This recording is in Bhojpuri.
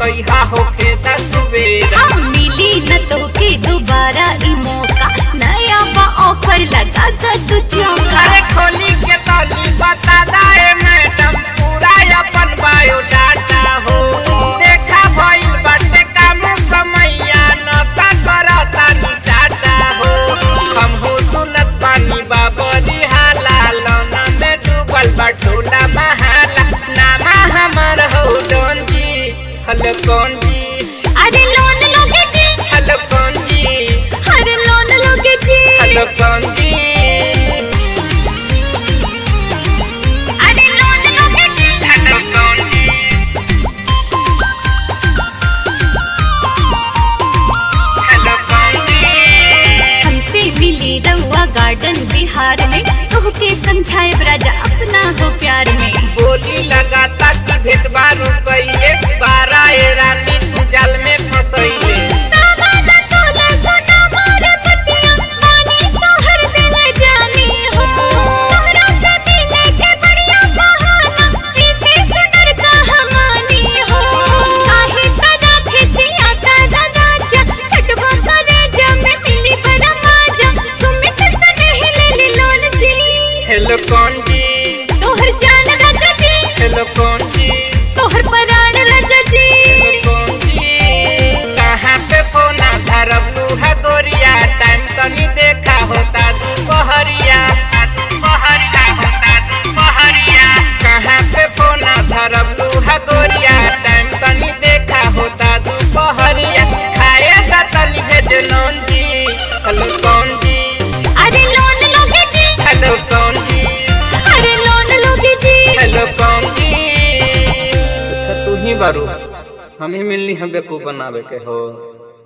बतैहा होके दस बेरा हम मिली न तोके दोबारा ई मौका नया बा ऑफर लगा कर तू चौका अरे खोली के तौली बता दाए मैडम पूरा अपन बायोडाटा हो देखा भइल बाटे काम समैया न ता करता नी टाटा हो हम हो सुनत पानी बाबरी हाला लौना में डूबल बटोला महाला नामा हमर हो डोन जी हलो कौन जी अरे लोन लोगे जी हलो कौन जी अरे लोन लोगे जी हलो कौन जी अरे लोन लोगे जी हलो कौन जी हलो कौन जी हमसे मिली रउआ गार्डन बिहार में तोहके समझाए राजा अपना हो प्यार में बोली लगाता कि भेट बारू कइले बारा ए रानी तू जाल में फसैले सावादा तोला सोना मारे पतिया पानी तोहर दिल जानी हो तोहरा से मिले के बढ़िया बहाना इसे सुनर कहानी हो काहे तरा खिसिया तारा राजा छटवा करे जब मिली बड़ा मजा सुमित सने ले ले लोन जी हेलो कौन जी तोहर जान राजा जी हेलो कौन जी तोहर पराण राजा जी हेलो कौन जी कहाँ पे फोन धरब लूहा गोरिया टाइम तनी देखा होता दुपहरिया दुपहरिया होता दुपहरिया कहाँ पे फोन धरब लूहा गोरिया टाइम तनी देखा होता दुपहरिया खाए का तली भेज नौन जी हेलो कौन जी अरे लोन लोगे जी हेलो कौन जी अरे लोन लोगे जी हेलो कौन जी अच्छा तू ही बारू हम ही मिलनी हम बेकूफ बनावे के हो